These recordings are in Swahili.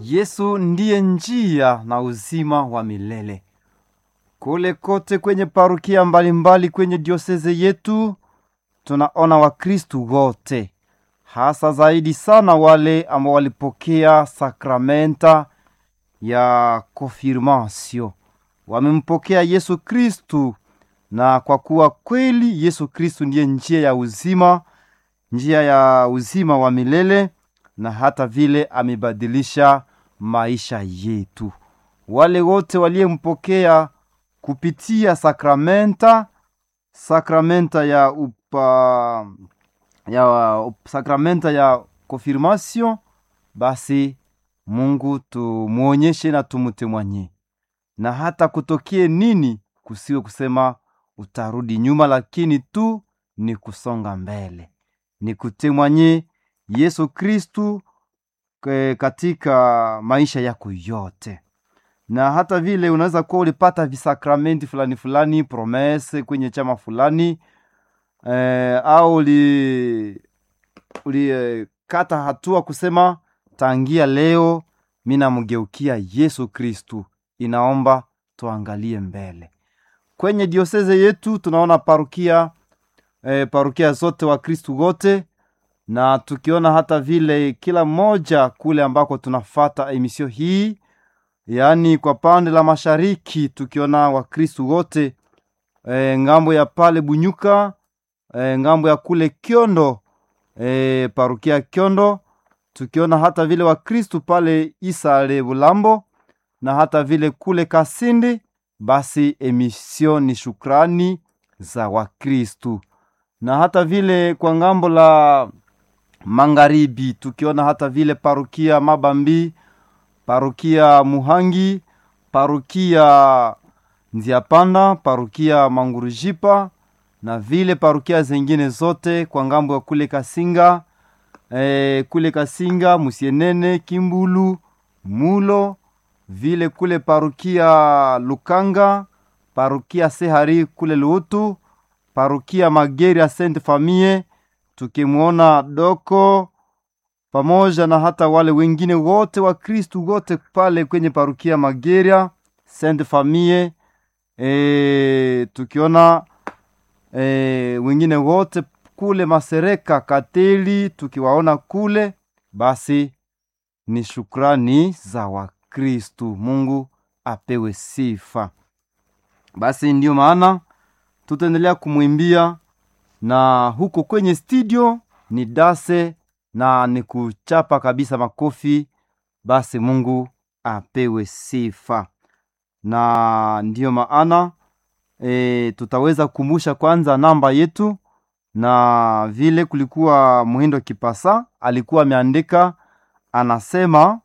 Yesu ndiye njia na uzima wa milele. Kule kote kwenye parukia mbalimbali kwenye dioseze yetu tunaona Wakristu wote, hasa zaidi sana wale ambao walipokea sakramenta ya konfirmasio, wamempokea Yesu Kristu, na kwa kuwa kweli Yesu Kristu ndiye njia ya uzima, njia ya uzima wa milele, na hata vile amebadilisha maisha yetu. Wale wote waliyempokea kupitia sakramenta sakramenta ya upa, ya up, sakramenta ya konfirmasyon, basi Mungu tumwonyeshe na tumutemwanye, na hata kutokie nini, kusiwe kusema utarudi nyuma, lakini tu ni kusonga mbele, ni kutemwanye Yesu Kristu katika maisha yako yote na hata vile unaweza kuwa ulipata visakramenti fulani fulani promese kwenye chama fulani eh, au uli ulikata eh, hatua kusema tangia leo mi namgeukia Yesu Kristu. Inaomba tuangalie mbele kwenye dioseze yetu, tunaona parukia eh, parukia zote wa Kristu wote, na tukiona hata vile kila mmoja kule ambako tunafata emisio hii yaani kwa pande la mashariki tukiona wakristu wote e, ngambo ya pale Bunyuka e, ngambo ya kule Kyondo e, parukia Kyondo, tukiona hata vile wakristu pale Isale Bulambo na hata vile kule Kasindi. Basi emisio ni shukrani za wakristu, na hata vile kwa ngambo la magharibi tukiona hata vile parukia Mabambi parukia Muhangi, parukia Nziapanda, parukia Mangurujipa na vile parukia zengine zote kwa ngambo ya kule Kasinga e, kule Kasinga, Musienene, Kimbulu, Mulo, vile kule parukia Lukanga, parukia Sehari kule Luutu, parukia Mageri ya Sainte Famille, tukimwona Doko pamoja na hata wale wengine wote wa Kristu wote pale kwenye parukia Mageria Sainte Famille e, tukiona e, wengine wote kule Masereka Kateli tukiwaona kule, basi ni shukrani za Wakristu. Mungu apewe sifa. Basi ndiyo maana tutaendelea kumwimbia na huko kwenye studio ni dase na ni kuchapa kabisa makofi. Basi Mungu apewe sifa, na ndiyo maana e, tutaweza kukumbusha kwanza namba yetu, na vile kulikuwa Muhindo Kipasa alikuwa ameandika, anasema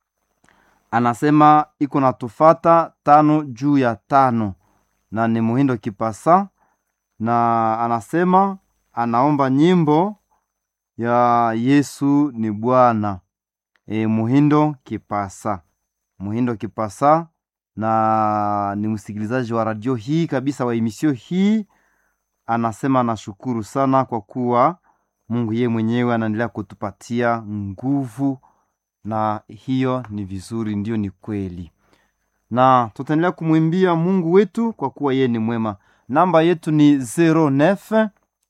anasema iko natufata tano juu ya tano, na ni Muhindo Kipasa, na anasema anaomba nyimbo ya Yesu ni Bwana. E, Muhindo Kipasa, Muhindo Kipasa, na ni msikilizaji wa radio hii kabisa wa emisio hii. Anasema anashukuru sana kwa kuwa Mungu yeye mwenyewe anaendelea kutupatia nguvu, na hiyo ni vizuri, ndiyo ni kweli, na tutaendelea kumwimbia Mungu wetu kwa kuwa yeye ni mwema. Namba yetu ni 09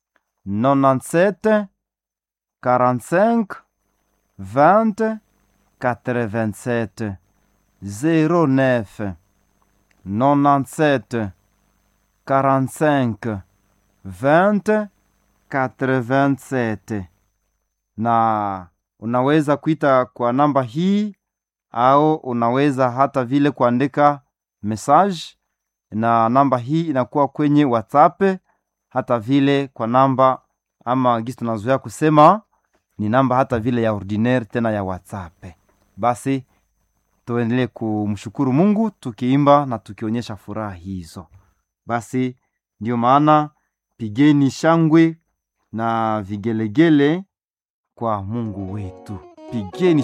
97 45 20 87 09 97 45 20 87, na unaweza kuita kwa namba hii au unaweza hata vile kuandika message, na namba hii inakuwa kwenye WhatsApp hata vile kwa namba ama gisi tunazoea kusema ni namba hata vile ya ordinaire tena ya WhatsApp. Basi tuendelee kumshukuru Mungu tukiimba na tukionyesha furaha hizo. Basi ndiyo maana pigeni shangwe na vigelegele kwa Mungu wetu, pigeni